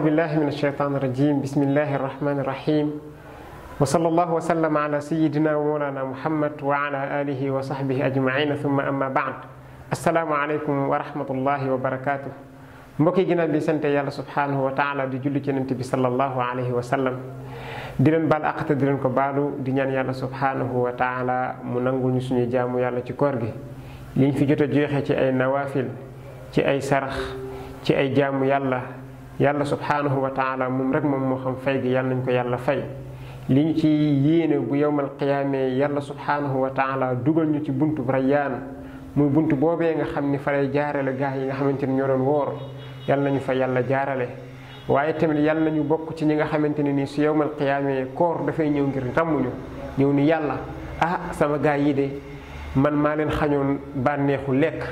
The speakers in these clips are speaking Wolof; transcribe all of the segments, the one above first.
أعوذ بالله من الشيطان الرجيم بسم الله الرحمن الرحيم وصلى الله وسلم على سيدنا ومولانا محمد وعلى آله وصحبه أجمعين ثم أما بعد السلام عليكم ورحمة الله وبركاته mbokk yi ginnaaw bi sant yàlla subhanahu wa taala di julli ci yonent bi sallallahu alayhi wa sallam di leen baal àq te di leen ko baalu di ñaan yàlla subhanahu wa taala mu nanguñu suñu jaamu yàlla ci koor gi liñ fi jot a joxe ci ay nawafil ci ay sarax ci ay jaamu yàlla yàlla subhanahu wa taala moom rek moom moo xam fay gi yàlla nañ ko yàlla fay li ñu ci yéene bu yowmal qiyaamee yàlla subhanahu wa taala dugal ñu ci buntu rayyaan muy buntu boobee nga xam ni fa lay jaarale gaa yi nga xamante ni ñoo doon woor yàlla nañu fa yàlla jaarale waaye tamit yàlla nañu bokk ci ñi nga xamante ne nii su yowmal qiyaamee koor dafay ñëw ngir ràmmuñu ñëw ni yàlla ah sama gaa yi de man maa leen xañoon bànneexu lekk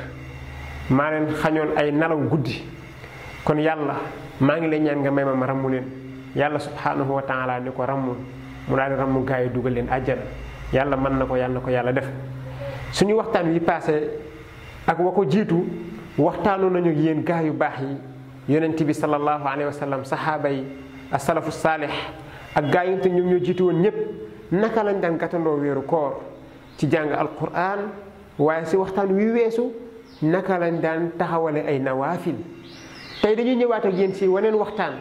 maa leen xañoon ay nalaw guddi kon yàlla maa ngi lay ñaan nga may ma ma rammu leen yàlla subhanahu wa taala ni ko rammul mu daal di rammu gaa yi dugal leen àjjana yàlla mën na ko yàlla na ko yàlla def suñu waxtaan wi passé ak wa ko jiitu waxtaanoon nañu yéen gaa yu baax yi yonent bi sallallahu alayhi wa sallam saxaaba yi asalafu saalix ak gaa yi te ñoom ñoo jiitu woon ñëpp naka lañ daan gàttandoo weeru koor ci jàng alquran waaye si waxtaan wi weesu naka lañ daan taxawale ay nawaafil tey dañuy ñëwaat ak yéen si waneen waxtaan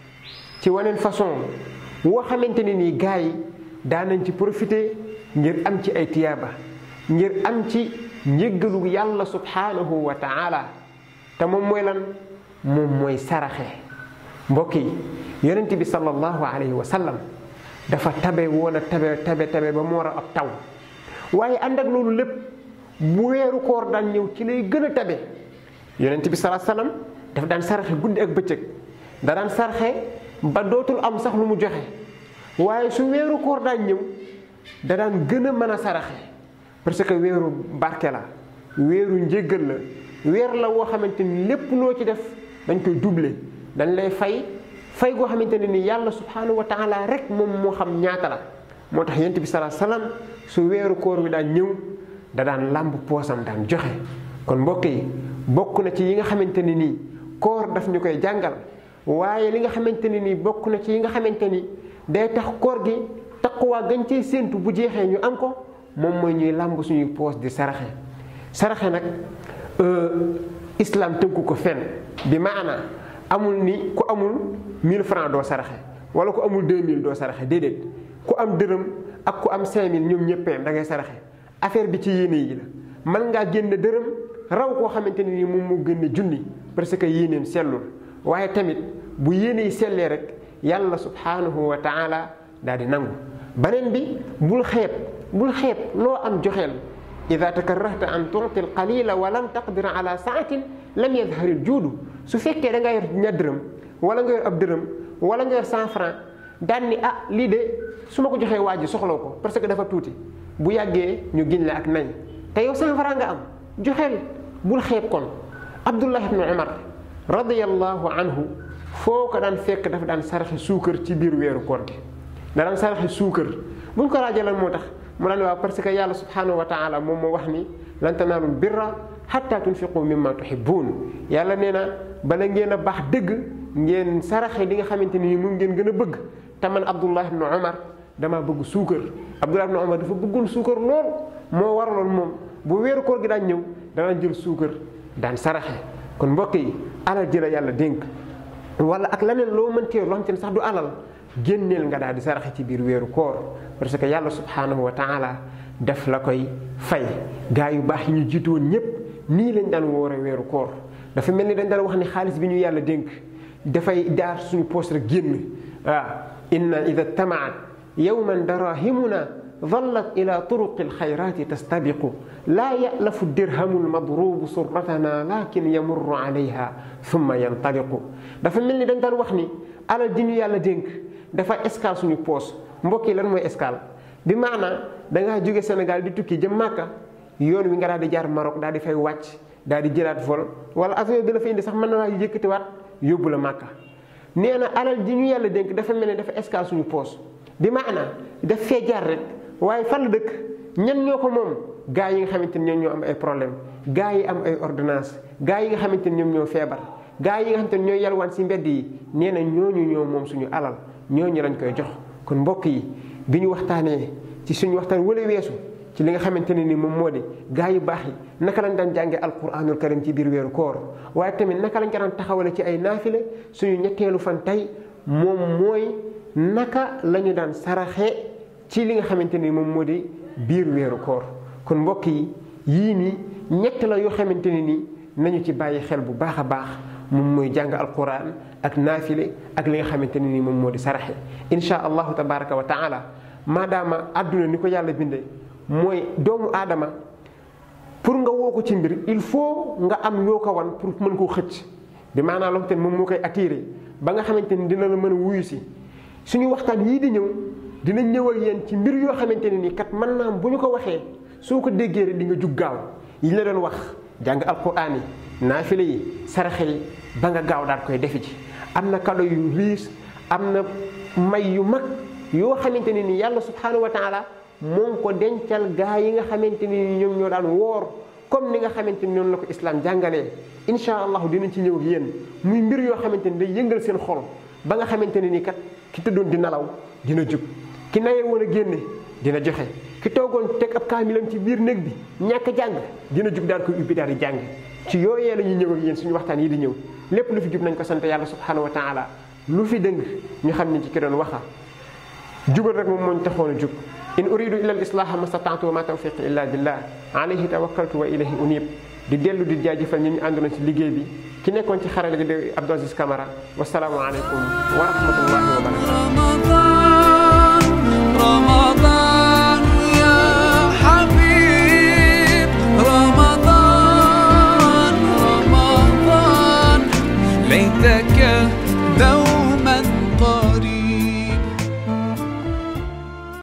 ci waneen façon woo xamante ne nii gaa yi daan nañ ci profité ngir am ci ay tiyaaba ngir am ci njëggalu yàlla subhanahu wa taala te moom mooy lan moom mooy saraxe mbokk yi yonent bi sallallahu alayhi wa sallam dafa tabe woon a tabe tabe tabe ba mu war a ab taw waaye ànd ak loolu lépp bu weeru koor daan ñëw ci lay gën a tabe yonent bi sallallahu alayhi wa sallam dafa daan saraxe guddi ak bëccëg da daan saraxe ba dootul am sax lu mu joxe waaye su weeru koor daan ñëw da daan gën a mën a saraxe parce que weeru barke la weeru njéggal la weer la woo xamante ni lépp loo ci def dañ koy doubler dañ lay fay fay goo xamante ne ni yàlla subhanahu wa taala rek moom moo xam ñaata la moo tax yonent bi salaa salaam su weeru koor wi daan ñëw da daan làmb poosam daan joxe kon mbokk yi bokk na ci yi nga xamante ne nii koor daf ñu koy jàngal waaye li nga xamante ne nii bokk na ci yi nga xamante ni day tax koor gi taqwa gañ cee séentu bu jeexee ñu am ko moom mooy ñuy làmb suñuy poos di saraxe saraxe nag islam tënku ko fenn bi maana amul ni ku amul 1000 francs doo saraxe wala ku amul 2000 doo saraxe déedéet ku am dërëm ak ku am 5000 ñoom ñëppee da ngay saraxe affaire bi ci yéene yi la mën ngaa génn dërëm raw koo xamante ne nii moom moo gën junni parce que yéeneem sellul waaye tamit bu yéene yi sellee rek yàlla subhanahu wa taala daal di nangu beneen bi bul xeeb bul xeeb loo am joxeel ida takarrahta an tuuti al qalila wa lam taqdir ala saatin lam yadhar al juudu su fekkee da nga yor ña dërëm wala nga yor ab dërëm wala nga yor cent franc daan ni ah lii de su ma ko joxee waa ji soxlaw ko parce que dafa tuuti bu yàggee ñu giñ la ak nañ te yow cent franc nga am joxeel bul xeeb kon abdullah ibnu umar radiyallahu anhu foo ko daan fekk dafa daan saraxe suukar ci biir weeru koor gi da daan saraxe suukar buñ ko laajee lan moo tax mu daan waaw parce que yàlla subhanahu wa taala moom moo wax ni lan tanaalul birra xatta tunfiqu mimma tuhibbun yàlla nee na bala ngeen a baax dëgg ngeen saraxe li nga xamante ni moom ngeen gën a bëgg te man abdullah ibnu umar dama bëgg suukar abdullah ibnu umar dafa bëggoon suukar lool moo waraloon moom bu weeru koor gi daan ñëw daan jël suukar daan saraxe kon mbokk yi alal ji la yàlla dénk wala ak leneen loo mëntee loo xam ne sax du alal génneel nga daal di saraxe ci biir weeru koor parce que yàlla subhanahu wa taala def la koy fay gaa yu baax yi ñu jiitu woon ñëpp nii lañ daan woore weeru koor dafa mel ni dañ daan wax ni xaalis bi ñu yàlla dénk dafay daar suñu poos rek génn waaw inna ida tamaat yowman darahimuna ظلت إلى طرق الخيرات تستبق لا يألف الدرهم المضروب سرتنا لكن يمر عليها ثم ينطلق dafa mel ni dañ daan wax ni alal ji ñu yàlla dénk dafa escale suñu poos mbokk yi lan mooy escale bi maanaa dangaa jóge Sénégal di tukki jëm Màkka yoon wi nga daal di jaar Maroc daal di fay wàcc daal di jëlaat vol wala avion bi la fa indi sax mën na laa yëkkatiwaat yóbbu la Màkka nee na alal ji ñu yàlla dénk dafa mel ni dafa escale suñu poos bi maanaa daf fee jaar rek waaye fan la dëkk ñan ñoo ko moom gaa yi nga xamante ni ñoom ñoo am ay problème gaa yi am ay ordonnance gaa yi nga xamante ni ñoom ñoo feebar gaa yi nga xam te ne ñooy yalwaan si mbedd yi nee na ñooñu ñoo moom suñu alal ñooñu lañ koy jox kon mbokk yi bi ñu waxtaanee ci suñu waxtaan wala weesu ci li nga xamante ne ni moom moo di gaa yu baax yi naka lañ daan jànge alquranul karim ci biir weeru koor waaye tamit naka lañ ko daan taxawale ci ay naafile suñu ñetteelu fan tey moom mooy naka la ñu daan saraxe ci li nga xamante ni moom moo di biir weeru koor kon mbokk yi yii nii ñett la yoo xamante ne ni nañu ci bàyyi xel bu baax a baax moom mooy jàng alquran ak naafile ak li nga xamante ne ni moom moo di saraxe insha allahu tabaraka wa taala maadaama àdduna ni ko yàlla bindee mooy doomu aadama pour nga woo ko ci mbir il faut nga am yoo ko wan pour mën koo xëcc bi maanaam loo xamante ni moom moo koy attiré ba nga xamante ni dina la mën a wuyu si suñu waxtaan yii di ñëw dinañ ñëw ak yéen ci mbir yoo xamante ne ni kat mën naa bu ñu ko waxee soo ko déggee rek di nga jug gaaw yi la doon wax jàng alquran yi naafile yi saraxe yi ba nga gaaw daal koy defi ci am na kado yu riis am na may yu mag yoo xamante ne ni yàlla subhanahu wa taala moo ngi ko dencal gaa yi nga xamante ni ñoom ñoo daan woor comme ni nga xamante ni noonu la ko islam jàngalee incha allahu dinañ ci ñëw ak yéen muy mbir yoo xamante ni day yëngal seen xol ba nga xamante ne ni kat ki tëddoon di nelaw dina jug ki naye woon a génne dina joxe ki toogoon teg ab kaamilam ci biir néeg bi ñàkk jàng dina jug daal koy ubbi daal di jàng ci yooyee la ñuy ñëw ak yéen suñu waxtaan yi di ñëw lépp lu fi jub nañ ko sant yàlla subhanahu wa taala lu fi dëng ñu xam ni ci ki doon waxa jubal rek moom moo ñu taxoon a jug in uridu illa al islaha ma stataatu wa ma tawfiqi illa billah alayhi tawakkaltu wa ilayhi unib di dellu di jaajëfal ñi ñu àndoon ci liggéey bi ki nekkoon ci xarale gi de Abdou Aziz Camara wasalaamu aleykum wa rahmatullahi wa barakatu رمضان يا حبيب رمضان رمضان ليتك دوما